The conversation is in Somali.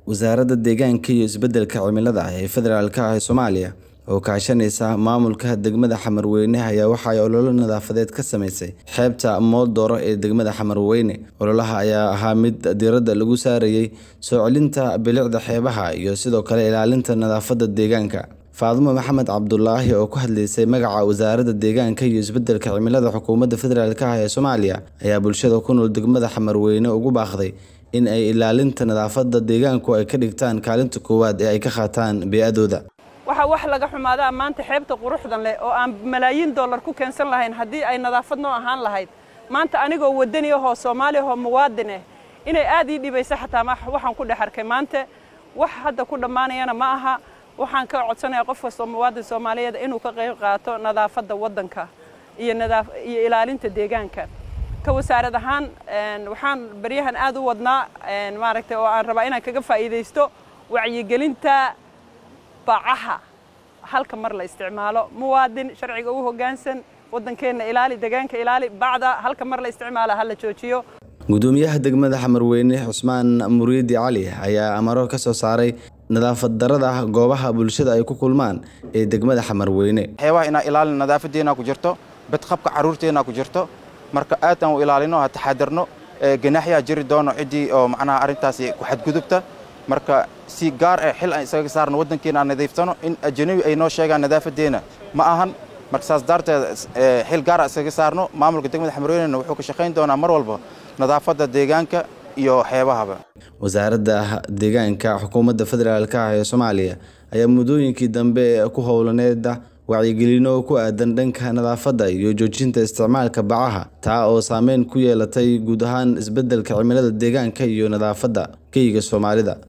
Wasaaradda Deegaanka iyo Isbeddelka Cimilada ee Federaalka ah ee Soomaaliya oo kaashanaysa maamulka degmada Xamarweyne ayaa waxa ay olole nadaafadeed ka samaysay xeebta Moodoro ee degmada Xamarweyne. Ololaha ayaa ahaa mid diiradda lagu saarayay soo celinta bilicda xeebaha iyo sidoo kale ilaalinta nadaafadda deegaanka. Faadumo Maxamed Cabdulaahi oo ku hadlaysay magaca Wasaaradda Deegaanka iyo Isbeddelka Cimilada Xukuumadda Federaalka ah ee Soomaaliya ayaa bulshada ku nool degmada Xamarweyne ugu baaqday in ay ilaalinta nadaafadda deegaanku ay ka dhigtaan kaalinta koowaad ee ay ka qaataan bey'adooda. waxaa wax laga xumaadaa maanta xeebta quruxdan leh oo aan malaayiin dollar ku keensan lahayn haddii ay nadaafad noo ahaan lahayd maanta anigoo wadani ahoo soomaali ahoo muwaadin ah inay aad ii dhibaysa xataa waxaan ku dhex arkay maanta wax hadda ku dhammaanayana ma aha waxaan ka codsanayaa qof kastoo muwaadin soomaaliyeed inuu ka qayb qaato nadaafadda waddanka iyo nadaaf iyo ilaalinta deegaanka ka wasaarad ahaan waxaan baryahan aad u wadnaa maaragtay oo aan rabaa inaan kaga faa'iidaysto wacyigelinta bacaha halka mar la isticmaalo muwaadin sharciga u hoggaansan waddankeenna ilaali deegaanka ilaali bacda halka mar la isticmaala ha la joojiyo gudoomiyaha degmada xamarweyne cusmaan muriidi cali ayaa amaro ka soo saaray nadaafad darada goobaha bulshada ay ku kulmaan ee degmada xamarweyne xeebaha inaan ilaalin nadaafadeena ku jirto badqabka carruurteena ku jirto marka aad aan u ilaalino ha taxadarno ganaaxyaa jiri doono ciddii oo macnaha arrintaasi ku xadgudubta marka si gaar ah xil aan isaga saarno waddankeena aan nadiiftano in ajanabi ay noo sheegaan nadaafadeena ma ahan marka saas daarteed xil gaar aan isaga saarno maamulka degmada xamarweynena wuxuu ka shaqayn doonaa mar walba nadaafadda deegaanka iyo xeebahaba wasaaradda deegaanka xukuumadda federaalka ah ee soomaaliya ayaa muddooyinkii dambe ku howlaneeda wacyigelino ku aadan dhanka nadaafadda iyo joojinta isticmaalka bacaha taa oo saameyn ku yeelatay guud ahaan isbeddelka cimilada deegaanka iyo nadaafadda keyga soomaalida